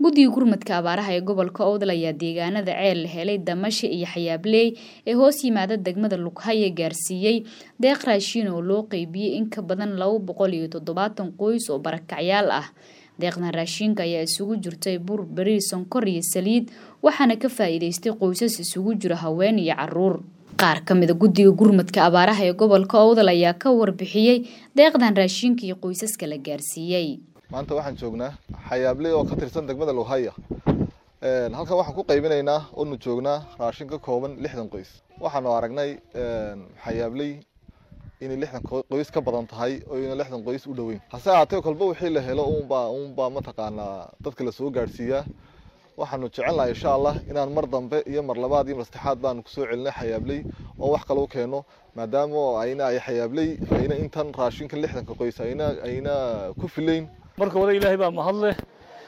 guddiga gurmadka abaaraha ee gobolka owdal ayaa deegaanada ceel la helay damasha iyo xayaabley ee hoos yimaada degmada lughaye gaarsiiyey deeq raashiin oo loo qeybiyey in ka badan laba boqol iyo toddobaatan qoys oo barakacyaal ah deeqdan raashiinka ayaa isugu jirtay bur bariis sonkor iyo saliid waxaana ka faa'iidaystay qoysas isugu jira haween iyo caruur qaar ka mida guddiga gurmadka abaaraha ee gobolka owdal ayaa ka warbixiyey deeqdan raashiinka iyo qoysaska la gaarsiiyey maanta waxaan joognaa xayaabley oo ka tirsan degmada lowhaya halkan waxaan ku qaybinaynaa oonu joognaa raashin ka kooban lixdan qoys waxaanu aragnay xayaabley inay lixdan qoys ka badan tahay oo ina lixdan qoys u dhoweyn hase ahaatee kolba wixii la helo unbaa unbaa mataqaanaa dadka lasoo gaadhsiiyaa waxaanu jecelnahay insha allah inaan mar dambe iyo mar labaad iyo mar saddexaad baanu kusoo celinay xayaabley oo wax kale u keeno maadaama ayna ay xayaabley ayna intan raashinka lixdanka qoys ayna ayna ku filayn marka hore ilaahay baa mahad leh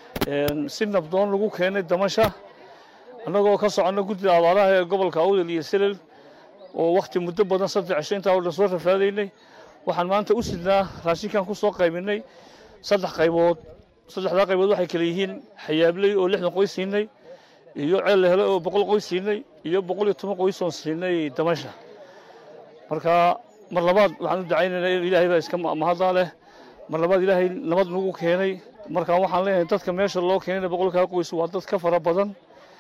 si nabdoon lagu keenay damasha annagoo ka soconna guddida abaaraha ee gobolka awdal iyo selel oo wakhti muddo badan saddex cisho intaa oo dhan soo rafaadaynay waxaan maanta u sidnaa raashinkan ku soo qaybinay saddex qaybood saddexdaa qaybood waxay kale yihiin xayaabley oo lixdan qoys siinay iyo ceel la helo oo boqol qoys siinay iyo boqol iyo toban qoys oon siinay damasha marka mar labaad waxaan u dacaynaynaa in ilaahay baa iska mahaddaa leh mar labaad ilaahay nabad nagu keenay marka waxaan leeyahay dadka meesha loo keenayna boqolkaa qoys waa dad ka fara badan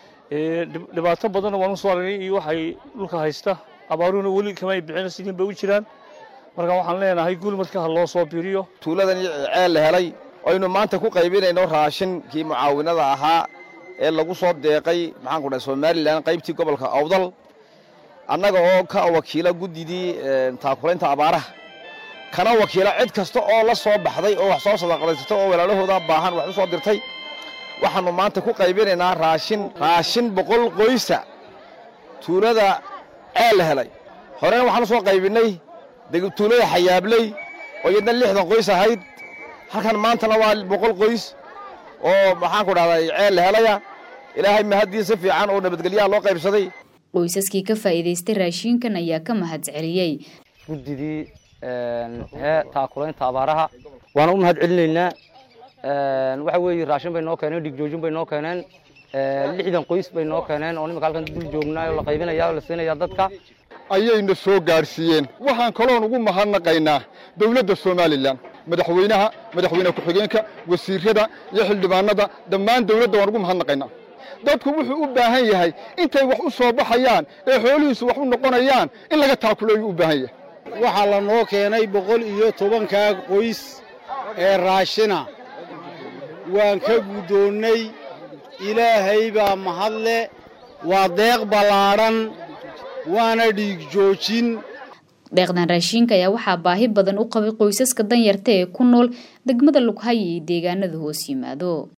dhibaato badanna waan usoo aragnay iyo waxay dhulka haysta abaaruhuna weli kamay bixin sidiin bay u jiraan marka waxaan leenahay gurmadka ha loo soo biriyo tuuladan ceel la helay aynu maanta ku qaybinayno raashinkii mucaawinada ahaa ee lagu soo deeqay maxaan ku dhahay somalilan qaybtii gobolka awdal annaga oo ka wakiila guddidii taakulaynta abaaraha kana wakiila cid kasta oo la soo baxday oo wax soo sadaqadaysata oo walaalahooda baahan wax u soo dirtay waxaannu maanta ku qaybinaynaa raashin raashin boqol qoysa tuulada ceel la helay horena waxaan u soo qaybinnay tuulada xayaabley oo iyadna lixdan qoys ahayd halkan maantana waa boqol qoys oo maxaan ku dhahday ceel la helaya ilaahay mahaddiin si fiican oo nabadgelyaha loo qaybsaday qoysaskii ka faa'iidaystay raashiinkan ayaa ka mahad celiyey guddidii hee taakulaynta abaaraha waana u mahad celinaynaa waxa weeye raashin bay noo keeneen dhigjoojin bay noo keeneen lixdan qoys bay noo keeneen oo nimanka halkan dul joognaa oo la qaybinaya oo la siinaya dadka ayayna soo gaadhsiiyeen waxaan kaloon ugu mahadnaqaynaa dowladda somalilan madaxweynaha madaxweyne ku-xigeenka wasiirada iyo xildhibaanada dhammaan dowladda waan ugu mahadnaqaynaa dadku wuxuu u baahan yahay intay wax u soo baxayaan ee xoolihiisu wax u noqonayaan in laga taakuleeyu u baahan yahay waxaa la noo keenay boqol iyo tobankaa qoys ee raashina waan ka guddoonnay ilaahay baa mahadle waa deeq ballaadhan waana dhiig joojin deeqdan raashiinka ayaa waxaa baahi badan u qabay qoysaska danyarta ee ku nool degmada lughaye iyo deegaanada hoos yimaado